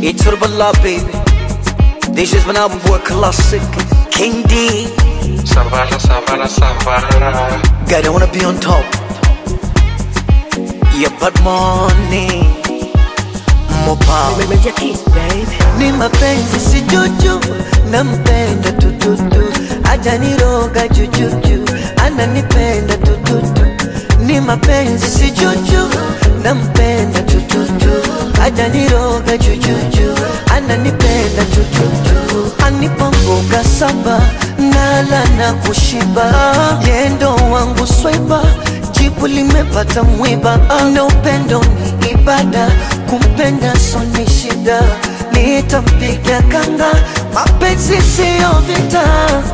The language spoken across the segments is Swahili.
Iturbala baby This is when I boy classic King D Savara, Savara, Savara. Guy don't wanna be on top Yeah but money Mopa Meja kiss baby Ni mapenzi si juju Nampenda tututu Hajaniroga jujuju Ananipenda tututu Ni mapenzi si juju Nampenda tututu Hajaniroga jujuju Ananipenda tututu Anipa mboga saba Nala na kushiba Yendo wangu swaiba Jibu limepata mwiba Na upendo ni ibada Kumpenda so ni shida Nitampiga kanga Mapenzi siyo vita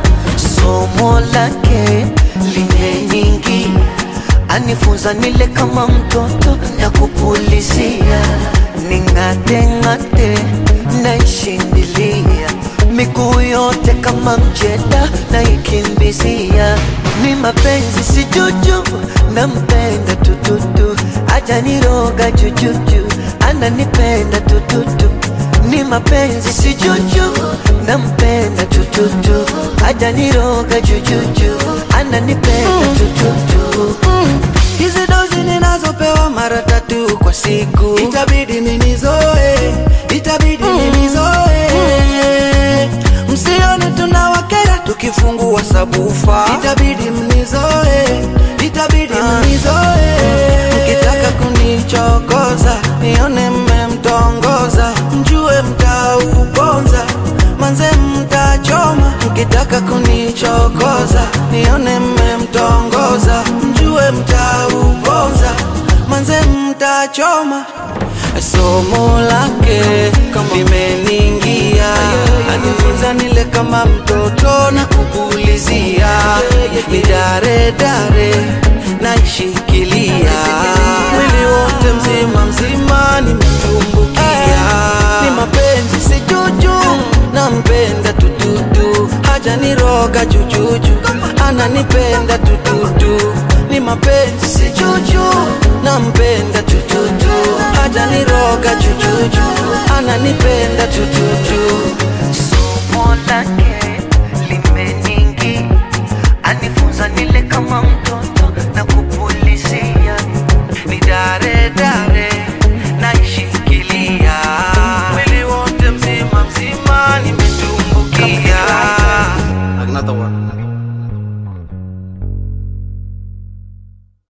Somo lake limeningi Anifunza nile kama mtoto na kupulizia Ning'ate ng'ate naishindilia Miguu yote kama mjeda naikimbizia Ni mapenzi si juju nampenda tututu Hajaniroga jujuju ananipenda tututu Ni mapenzi si juju nampenda tututu Hajaniroga jujuju ananipenda tututu Hizi dozi ninazopewa mara tatu kwa siku, itabidi ninizoe, itabidi ninizoe. Msione tunawakera tukifungua sabufa, itabidi mnizoe, itabidi mnizoe. Mkitaka kunichokoza, nione mmemtongoza, mjue mtauponza, manze mtachoma. Mkitaka kunichokoza, nione mmemtongoza, mjue mtauponza, manze mtachoma. Somo lake limeningia, anifunza nile kama mtoto na kupulizia, ni dare dare naishikilia, mwili wote mzima mzima nimetumbukia, ni mapenzi si juju, nampenda tututu, hajaniroga jujuju, ananipenda tututu, ni mapenzi si juju, nampenda tututu, hajaniroga jujuju, ananipenda tututu. Somo lake limeningi Anifunza nile kama mtoto na kupu